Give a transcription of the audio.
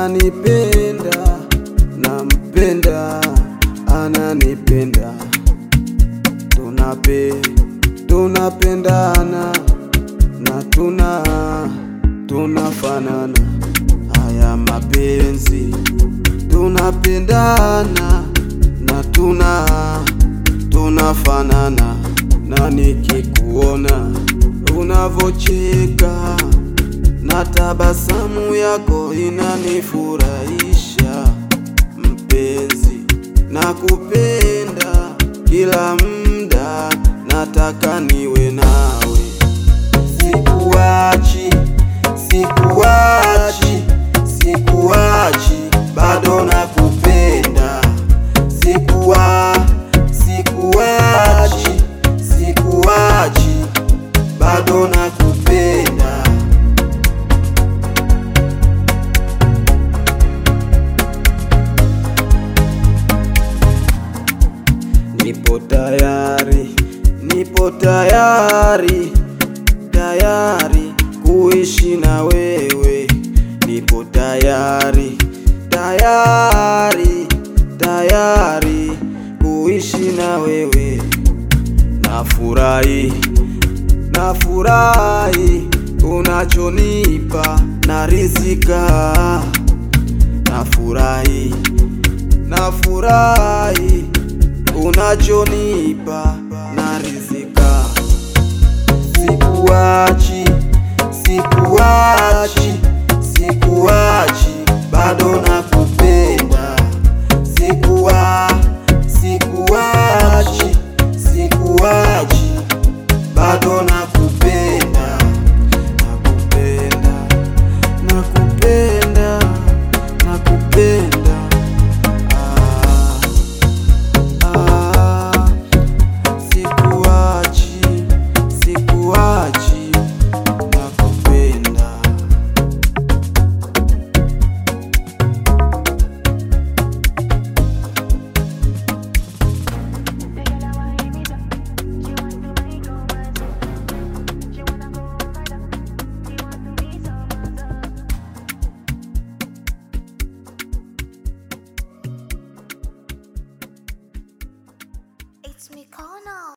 ananipenda, nampenda, ananipenda, tunape tunapendana na tuna tunafanana. Haya mapenzi tunapendana na tuna tunafanana, na nikikuona unavocheka na tabasamu yako inanifurahisha mpenzi, nakupenda kila muda, nataka niwe nawe, sikuachi, sikuachi, sikuachi, bado nakupenda, sikuwa, sikuachi, sikuachi, bado nakupenda. Nipo tayari, nipo tayari, tayari kuishi na wewe. Nipo tayari, tayari, tayari kuishi na wewe. Nafurahi, nafurahi unachonipa, narizika. Nafurahi, nafurahi unachonipa narizika. Sikuachi, sikuachi, sikuachi, bado na